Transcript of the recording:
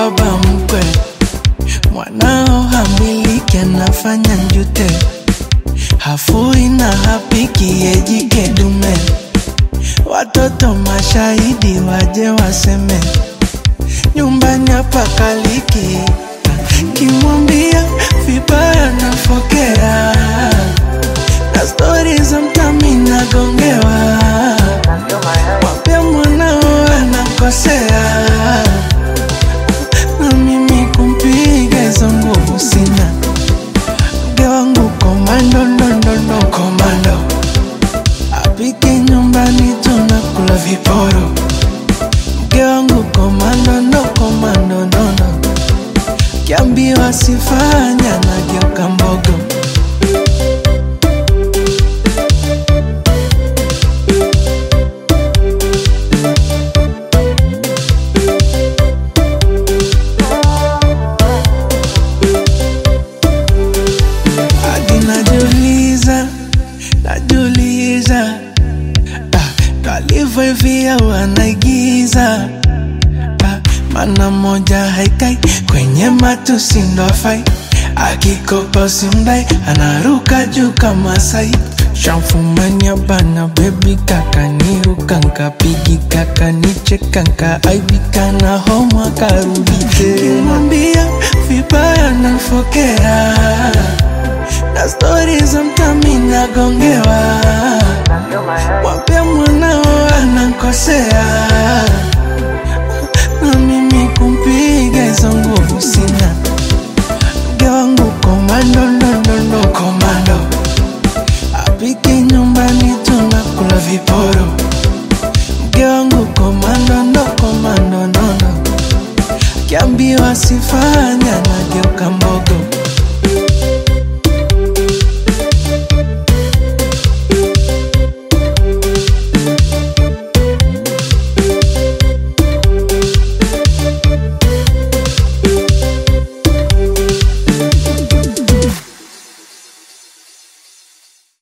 baba mkwe, mwanao hamiliki, anafanya njute, hafui na hapiki, yejike dume. Watoto mashahidi waje waseme, nyumbani hapa kaliki, kimwambia vibaya nafokea, na stori za mtami nagongewa, mwambia mwanao anakosea, na mimi kumpiga hizo nguvu sina, mke wangu komando ndondondo komando apike nyumbani tunakula viporo mke wangu komando ndo komando nono kiambiwa sifanya nageuka mbogo hadi najiuliza najiuliza ah, kalivyo hivi au anaigiza ah, mana moja haikai kwenye matusi ndo afai akikopa usimdai anaruka juu kama sai shamfumania bana bebi kaka niruka nkapigi kaka nicheka nkaaibika na homa karudi kimwambia vibaya nafokea na stori za mtami nagongewa mwambia mwanao anakosea na mimi kumpiga hizo nguvu sina mke wangu komando ndondondo komando apike nyumbani tunakula viporo mke wangu komando ndo komando nono kiambiwa sifanya nageuka mbogo